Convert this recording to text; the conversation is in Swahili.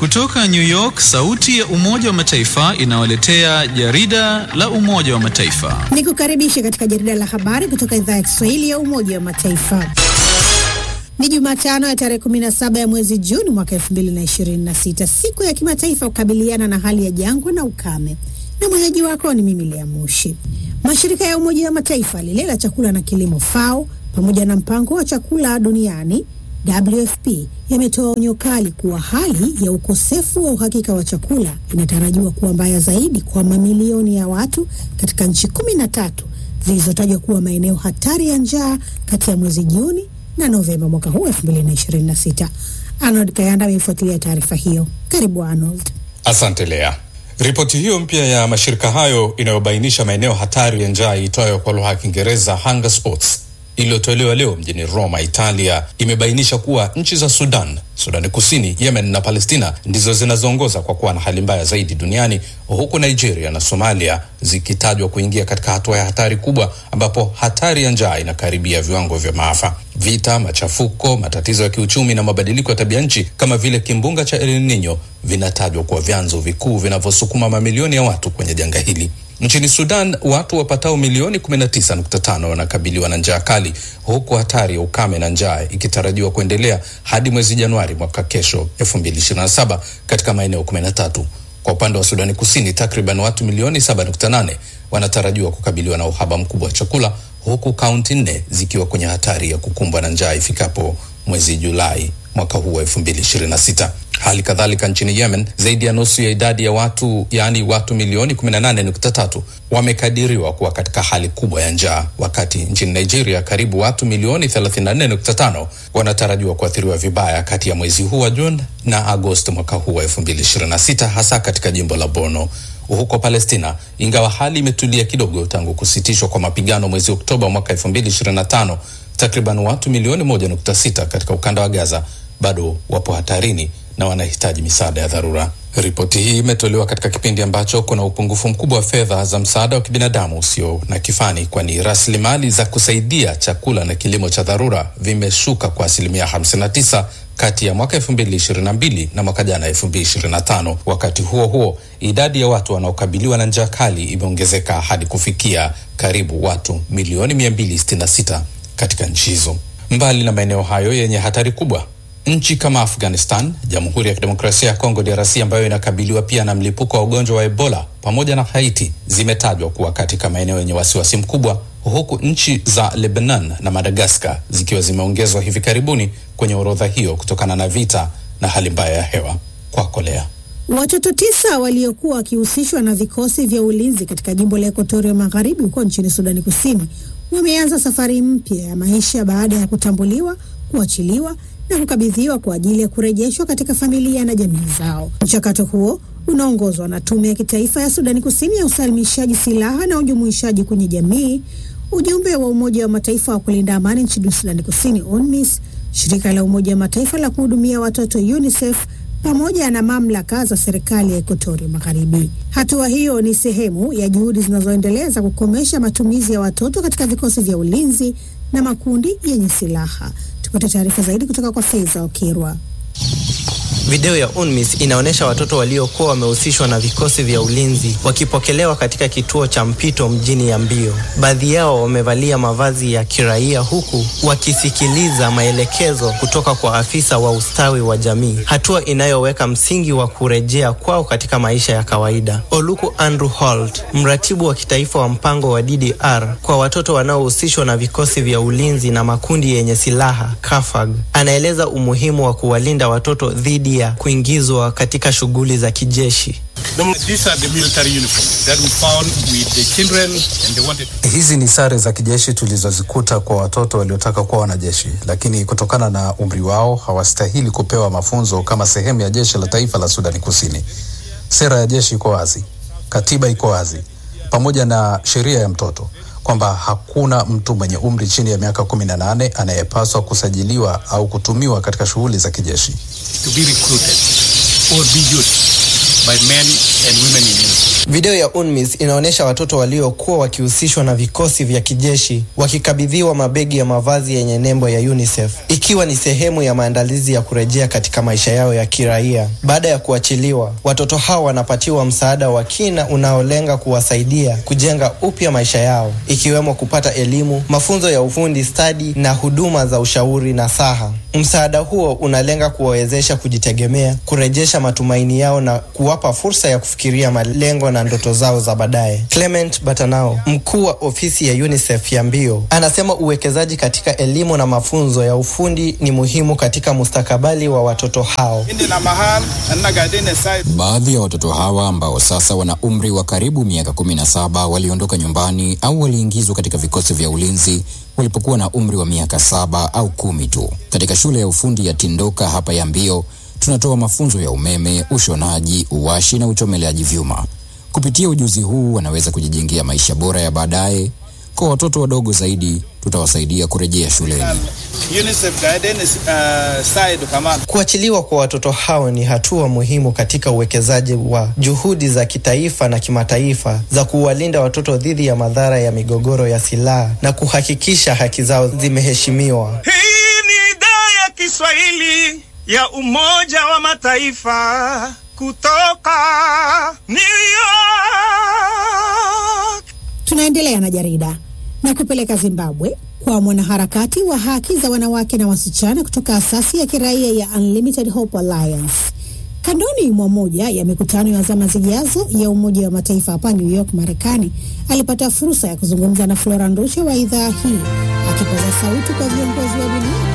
Kutoka New York, sauti ya Umoja wa Mataifa inawaletea jarida la Umoja wa Mataifa. Ni kukaribisha katika jarida la habari kutoka idhaa ya Kiswahili ya Umoja wa Mataifa. Ni Jumatano ya tarehe 17 ya mwezi Juni mwaka 2026, siku ya kimataifa kukabiliana na hali ya jangwa na ukame, na mwenyeji wako ni mimi Lea Mushi. Mashirika ya Umoja wa Mataifa, lile la chakula na kilimo FAO, pamoja na mpango wa chakula duniani WFP yametoa onyo kali kuwa hali ya ukosefu wa uhakika wa chakula inatarajiwa kuwa mbaya zaidi kwa mamilioni ya watu katika nchi kumi na tatu zilizotajwa kuwa maeneo hatari ya njaa kati ya mwezi Juni na Novemba mwaka huu 2026. Arnold Kayanda ameifuatilia taarifa hiyo. Karibu Arnold. Asante Lea. Ripoti hiyo mpya ya mashirika hayo inayobainisha maeneo hatari ya njaa iitwayo kwa lugha ya Kiingereza hunger spots iliyotolewa leo mjini Roma, Italia, imebainisha kuwa nchi za Sudan, Sudani Kusini, Yemen na Palestina ndizo zinazoongoza kwa kuwa na hali mbaya zaidi duniani, huku Nigeria na Somalia zikitajwa kuingia katika hatua ya hatari kubwa, ambapo hatari ya njaa inakaribia viwango vya maafa. Vita, machafuko, matatizo ya kiuchumi na mabadiliko ya tabia nchi kama vile kimbunga cha El Nino vinatajwa kuwa vyanzo vikuu vinavyosukuma mamilioni ya watu kwenye janga hili. Nchini Sudan watu wapatao milioni 19.5 wanakabiliwa na njaa kali, huku hatari ya ukame na njaa ikitarajiwa kuendelea hadi mwezi Januari mwaka kesho 2027 katika maeneo 13. Kwa upande wa Sudani Kusini, takriban watu milioni 7.8 wanatarajiwa kukabiliwa na uhaba mkubwa wa chakula, huku kaunti nne zikiwa kwenye hatari ya kukumbwa na njaa ifikapo mwezi Julai mwaka huu wa 2026. Hali kadhalika nchini Yemen, zaidi ya nusu ya idadi ya watu yaani watu milioni 18.3 wamekadiriwa kuwa katika hali kubwa ya njaa, wakati nchini Nigeria karibu watu milioni 34.5 wanatarajiwa kuathiriwa vibaya kati ya mwezi huu wa Juni na Agosti mwaka huu wa 2026, hasa katika jimbo la Borno. Huko Palestina, ingawa hali imetulia kidogo tangu kusitishwa kwa mapigano mwezi Oktoba mwaka 2025, takriban watu milioni 1.6 katika ukanda wa Gaza bado wapo hatarini na wanahitaji misaada ya dharura. Ripoti hii imetolewa katika kipindi ambacho kuna upungufu mkubwa wa fedha za msaada wa kibinadamu usio na kifani, kwani rasilimali za kusaidia chakula na kilimo cha dharura vimeshuka kwa asilimia 59 kati ya mwaka 2022 na mwaka jana 2025. Wakati huo huo, idadi ya watu wanaokabiliwa na njaa kali imeongezeka hadi kufikia karibu watu milioni 266 katika nchi hizo. Mbali na maeneo hayo yenye hatari kubwa nchi kama Afghanistan, Jamhuri ya Kidemokrasia ya Kongo DRC, ambayo inakabiliwa pia na mlipuko wa ugonjwa wa Ebola, pamoja na Haiti zimetajwa kuwa katika maeneo yenye wasiwasi mkubwa, huku nchi za Lebanon na Madagaskar zikiwa zimeongezwa hivi karibuni kwenye orodha hiyo kutokana na vita na hali mbaya ya hewa. Kwako Lea. Watoto tisa waliokuwa wakihusishwa na vikosi vya ulinzi katika jimbo la Ekuatoria Magharibi huko nchini Sudani Kusini wameanza safari mpya ya maisha baada ya kutambuliwa, kuachiliwa na kukabidhiwa kwa ajili ya kurejeshwa katika familia na jamii zao. Mchakato huo unaongozwa na Tume ya Kitaifa ya Sudani Kusini ya usalimishaji silaha na ujumuishaji kwenye jamii, ujumbe wa Umoja wa Mataifa wa kulinda amani nchini Sudani Kusini UNMISS, shirika la Umoja wa Mataifa la kuhudumia watoto UNICEF pamoja na mamlaka za serikali ya Ekuatoria Magharibi. Hatua hiyo ni sehemu ya juhudi zinazoendelea za kukomesha matumizi ya watoto katika vikosi vya ulinzi na makundi yenye silaha. Tupate taarifa zaidi kutoka kwa Faiza Okirwa. Video ya UNMISS inaonyesha watoto waliokuwa wamehusishwa na vikosi vya ulinzi wakipokelewa katika kituo cha mpito mjini Yambio. Baadhi yao wamevalia mavazi ya kiraia huku wakisikiliza maelekezo kutoka kwa afisa wa ustawi wa jamii, hatua inayoweka msingi wa kurejea kwao katika maisha ya kawaida. Oluku Andrew Holt, mratibu wa kitaifa wa mpango wa DDR kwa watoto wanaohusishwa na vikosi vya ulinzi na makundi yenye silaha KAFAG, anaeleza umuhimu wa kuwalinda watoto dhidi ya kuingizwa katika shughuli za kijeshi. Hizi ni sare za kijeshi tulizozikuta kwa watoto waliotaka kuwa wanajeshi, lakini kutokana na umri wao hawastahili kupewa mafunzo kama sehemu ya jeshi la taifa la Sudani Kusini. Sera ya jeshi iko wazi, katiba iko wazi, pamoja na sheria ya mtoto kwamba hakuna mtu mwenye umri chini ya miaka kumi na nane anayepaswa kusajiliwa au kutumiwa katika shughuli za kijeshi. to be recruited or be used by men and women in uniform. Video ya UNMISS inaonyesha watoto waliokuwa wakihusishwa na vikosi vya kijeshi wakikabidhiwa mabegi ya mavazi yenye nembo ya UNICEF ikiwa ni sehemu ya maandalizi ya kurejea katika maisha yao ya kiraia. Baada ya kuachiliwa, watoto hao wanapatiwa msaada wa kina unaolenga kuwasaidia kujenga upya maisha yao, ikiwemo kupata elimu, mafunzo ya ufundi stadi na huduma za ushauri na saha. Msaada huo unalenga kuwawezesha kujitegemea, kurejesha matumaini yao na kuwapa fursa ya kufikiria malengo na ndoto zao za baadaye. Clement Batanao, mkuu wa ofisi ya UNICEF ya Mbio, anasema uwekezaji katika elimu na mafunzo ya ufundi ni muhimu katika mustakabali wa watoto hao. Baadhi ya watoto hawa ambao sasa wana umri wa karibu miaka 17 waliondoka nyumbani au waliingizwa katika vikosi vya ulinzi walipokuwa na umri wa miaka saba au kumi tu. Katika shule ya ufundi ya Tindoka hapa ya Mbio tunatoa mafunzo ya umeme, ushonaji, uwashi na uchomeleaji vyuma. Kupitia ujuzi huu wanaweza kujijengea maisha bora ya baadaye. Kwa watoto wadogo zaidi, tutawasaidia kurejea shuleni. Kuachiliwa kwa watoto hao ni hatua muhimu katika uwekezaji wa juhudi za kitaifa na kimataifa za kuwalinda watoto dhidi ya madhara ya migogoro ya silaha na kuhakikisha haki zao zimeheshimiwa. Hii ni idhaa ya Kiswahili ya Umoja wa Mataifa kutoka New York. Tunaendelea na jarida na kupeleka Zimbabwe kwa mwanaharakati wa haki za wanawake na wasichana kutoka asasi ya kiraia ya Unlimited Hope Alliance. Kandoni mwa moja ya mikutano ya zama zijazo ya Umoja wa Mataifa hapa New York, Marekani, alipata fursa ya kuzungumza na Flora Ndushe wa idhaa hii akipaza sauti kwa viongozi wa dunia